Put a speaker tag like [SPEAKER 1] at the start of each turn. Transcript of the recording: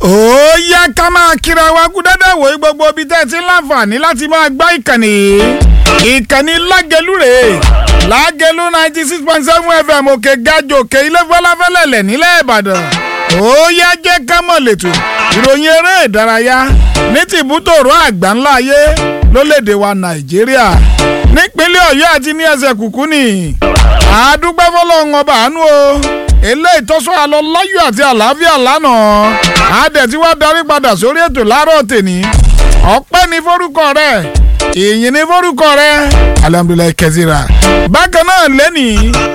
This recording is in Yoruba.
[SPEAKER 1] ó yá ká máa kíra wa kú dáadáa wò ó gbogbo ibi tẹ́ ẹ ti ń láǹfààní láti máa gbá ìkànnì ìkànnì lágẹ̀lú rèé lágẹ̀lú ninety six point seven fm òkè gajò òkè ilé fọláfẹ́lẹ́lẹ̀ nílẹ̀ ìbàdàn ó yá jẹ́ ká mọ̀ lẹ́tọ̀ ìròyìn eré ìdárayá ní tìbútòrò àgbà ńlá ayé lólèdè wa nàìjíríà nípínlẹ̀ ọ̀yọ́ àti ní ẹsẹ̀ kùkú ni àádúgbẹ́ fọlọ́run ọba àánú o eléyìí tọ́sọ́ àlọ́ láyọ̀ àti àlàáfíà lánàá àádẹ́ tí wàá darí padà sórí ètò láàárọ̀ tèní ọpẹ́ ní forúkọ rẹ̀ ìyìn ní forúkọ rẹ̀ alhamdulilayi kẹsìrà bákan náà lẹ́nìí